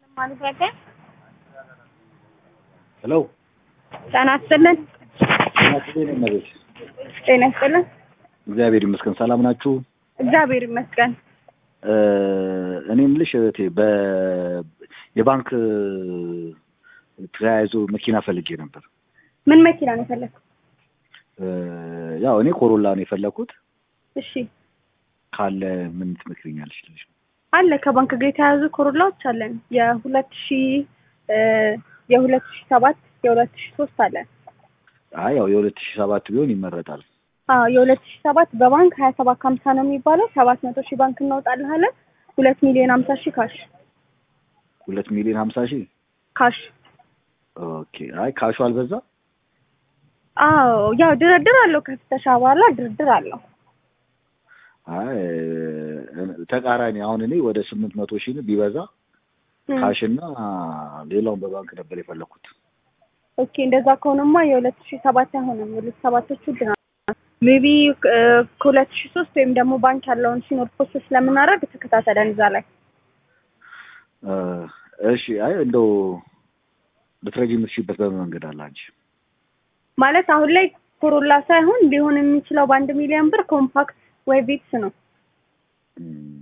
ማለት ያለ ሄሎ ጤና ይስጥልን። እመቤት ጤና ይስጥልን። እግዚአብሔር ይመስገን። ሰላም ናችሁ? እግዚአብሔር ይመስገን። እ እኔ የምልሽ እህቴ በ የባንክ ተያይዞ መኪና ፈልጌ ነበር። ምን መኪና ነው የፈለግኩት? እ ያው እኔ ኮሮላ ነው የፈለኩት። እሺ ካለ ምን ትመክሪኛለሽ? ልጅ አለ ከባንክ ጋር የተያያዙ ኮሮላዎች አለን። የሁለት ሺ የሁለት ሺ ሰባት የሁለት ሺ ሶስት አለን። አይ ያው የሁለት ሺህ ሰባት ቢሆን ይመረጣል። አዎ የሁለት ሺ ሰባት በባንክ ሀያ ሰባት ከሀምሳ ነው የሚባለው። ሰባት መቶ ሺህ ባንክ እናወጣልሃለን። ሁለት ሚሊዮን ሀምሳ ሺህ ካሽ ሁለት ሚሊዮን ሀምሳ ሺህ ካሽ። ኦኬ። አይ ካሹ አልበዛ? አዎ ያው ድርድር አለው። ከፍተሻ በኋላ ድርድር አለው። አይ ተቃራኒ አሁን እኔ ወደ ስምንት መቶ ሺህ ቢበዛ እም። ካሽ እና ሌላውን በባንክ ነበር የፈለኩት። ኦኬ እንደዛ ከሆነማ የሁለት ሺ ሰባት አይሆንም። የሁለት ሺ ሰባቶቹ ውድ ናቸው። ሜቢ ከሁለት ሺ ሶስት ወይም ደግሞ ባንክ ያለውን ሲኖር ፖስት ስለምናደርግ ተከታተለን እዛ ላይ እ እሺ አይ እንደው ልትረጂ የምትችይበት በምን መንገድ አለ አንቺ? ማለት አሁን ላይ ኮሮላ ሳይሆን ሊሆን የሚችለው በአንድ ሚሊዮን ብር ኮምፓክት ወይ ቪትስ ነው። እም፣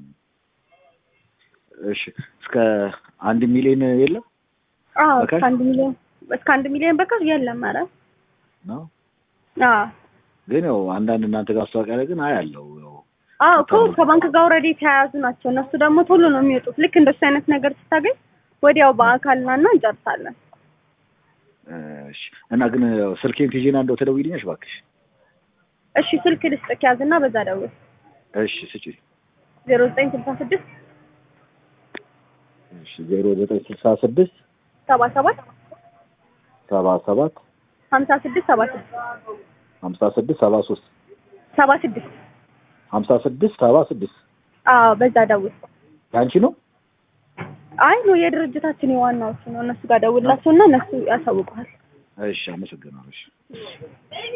እሺ እስከ አንድ ሚሊዮን የለም አዎ በካሽ? እስከ አንድ ሚሊዮን እስከ አንድ ሚሊዮን በካሽ የለም። ኧረ ነው አዎ ግን ያው አንዳንድ እናንተ ጋር ማስታወቂያ ላይ ግን አያለው ያው አዎ እኮ ከባንክ ጋር ኦልሬዲ የተያያዙ ናቸው። እነሱ ደግሞ ቶሎ ነው የሚወጡት። ልክ እንደሱ አይነት ነገር ስታገኝ ወዲያው በአካል ና እና እንጨርሳለን። እሺ እና ግን ያው ስልኬን ትይዤና እንደው ትደውይልኛለሽ እባክሽ? እሺ ስልክ ልስጥክ ያዝና በዛ ደውል። እሺ ስጪ። ዜሮ ዘጠኝ ስልሳ ስድስት እሺ ዜሮ ዘጠኝ ስልሳ ስድስት ሰባ ሰባት ሰባ ሰባት ሀምሳ ስድስት ሰባ ስድስት ሀምሳ ስድስት ሰባ ሶስት ሰባ ስድስት ሀምሳ ስድስት ሰባ ስድስት አዎ በዛ ደውል። ያንቺ ነው? አይ ነው የድርጅታችን የዋናዎቹ ነው። እነሱ ጋር ደውላቸው እና እነሱ ያሳውቁሃል። እሺ አመሰግናለሁ። እሺ